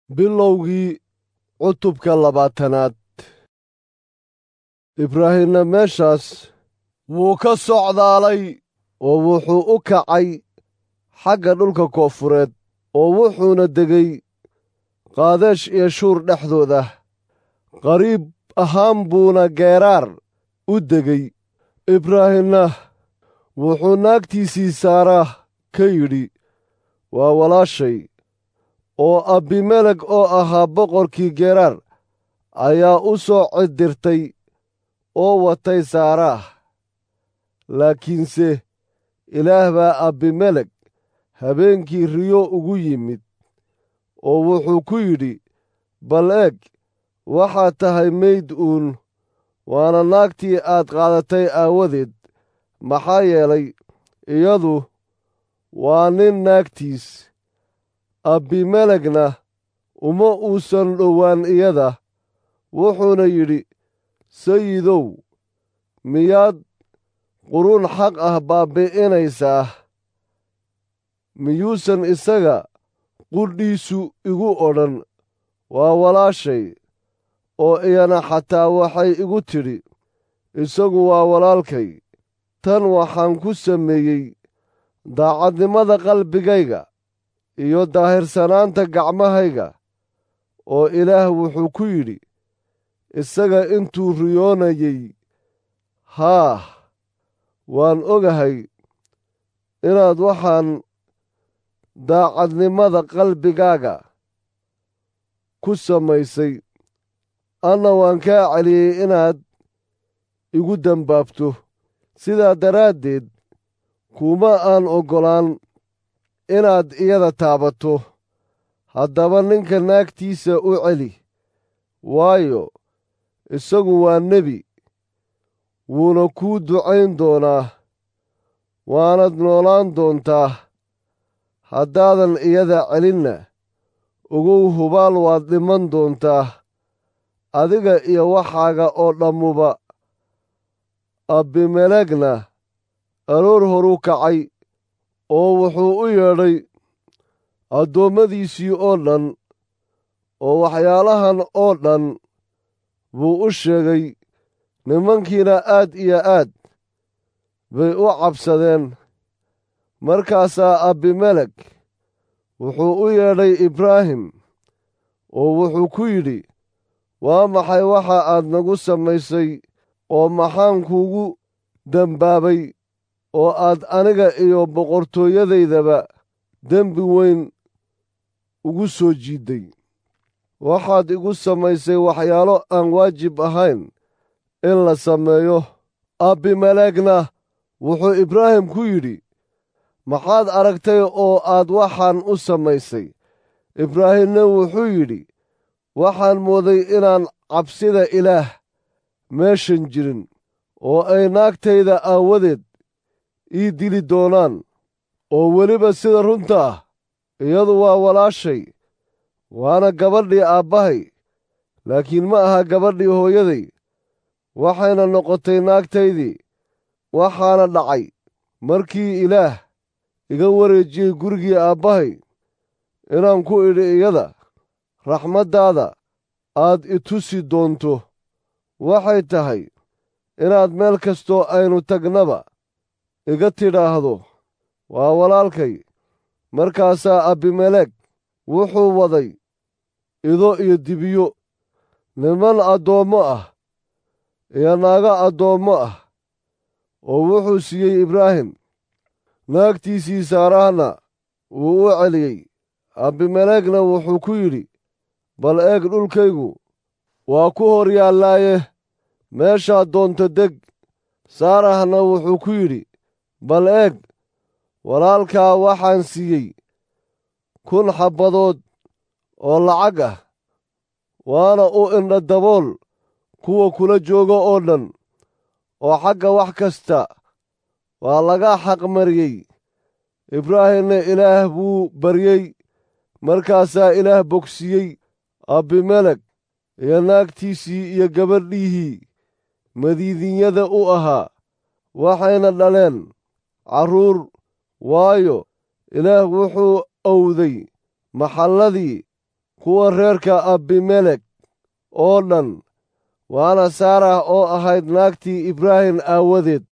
bilowgii cutubka labaatanaad ibraahimna meeshaas wuu ka socdaalay oo wuxuu u kacay xagga dhulka koonfureed oo wuxuuna degay qaadeesh iyo shuur dhexdooda qariib ahaan buuna geeraar u degay ibraahimna wuxuu naagtiisii saara ka yidhi waa walaashay oo abimelek oo ahaa boqorkii geeraar ayaa u soo cidirtay oo watay saaraah laakiinse ilaah baa abimelek habeenkii riyo ugu yimid oo wuxuu ku yidhi bal eeg waxaad tahay mayd uun waana naagtii aad qaadatay aawadeed maxaa yeelay iyadu waa nin naagtiis abimelekna uma uusan dhowaan iyada wuxuuna yidhi sayidow miyaad quruun xaq ah baabbi'inaysaa miyuusan isaga qudhiisu igu odhan waa walaashay oo iyana xataa waxay igu tidhi isagu waa walaalkay tan waxaan ku sameeyey daacadnimada qalbigayga iyo daahirsanaanta gacmahayga oo ilaah wuxuu ku yidhi isaga intuu riyoonayey haah waan ogahay inaad waxaan daacadnimada qalbigaaga ku samaysay anna waan kaa celiyey inaad igu dembaabto sidaa daraaddeed kuma aan oggolaan inaad iyada taabato haddaba ninka naagtiisa u celi waayo isagu waa nebi wuuna kuu ducayn doonaa waanad noolaan doontaa haddaadan iyada celinna ogow hubaal waad dhiman doontaa adiga iyo waxaaga oo dhammuba abimelekna aroor horu kacay oo wuxuu u yeedhay addoommadiisii oo dhan oo waxyaalahan oo dhan buu u sheegay nimankiina aad iyo aad bay u cabsadeen markaasaa abimelek wuxuu u yeedhay ibraahim oo wuxuu ku yidhi waa maxay waxa aad nagu samaysay oo maxaan kuugu dembaabay oo aad aniga iyo boqortooyadaydaba dembi weyn ugu soo jiidday waxaad igu samaysay waxyaalo aan waajib ahayn in la sameeyo abimelekna wuxuu ibraahim ku yidhi maxaad aragtay oo aad waxaan u samaysay ibraahimna wuxuu yidhi waxaan mooday inaan cabsida ilaah meeshan jirin oo ay naagtayda aawadeed ii dili doonaan oo weliba sida runta ah iyadu waa walaashay waana gabadhii aabbahay laakiin ma aha gabadhii hooyaday waxayna noqotay naagtaydii waxaana dhacay markii ilaah iga wareejiyey gurigii aabbahay inaan ku idhi iyada raxmaddaada aad i tusi doonto waxay tahay inaad meel kastoo aynu tagnaba iga tidhaahdo waa walaalkay markaasaa abimelek wuxuu waday ido iyo dibiyo niman addoommo ah iyo naago addoommo ah oo wuxuu siiyey ibraahim naagtiisii saarahna wuu u celiyey abimelekna wuxuu ku yidhi bal eeg dhulkaygu waa ku hor yaallaaye meeshaad doonto deg saarahna wuxuu ku yidhi bal eeg walaalkaa waxaan siiyey kun xabbadood oo lacag ah waana u indha dabool kuwa kula jooga oo dhan oo xagga wax kasta waa laga xaqmariyey ibraahimna ilaah buu baryey markaasaa ilaah bogsiiyey abimelek iyo naagtiisii iyo gabadhihii madiidinyada u ahaa waxayna dhaleen carruur waayo ilaah wuxuu owday maxalladii ku kuwa reerka abimelek oo dhan waana saarah oo ahayd naagtii ibraahim aawadeed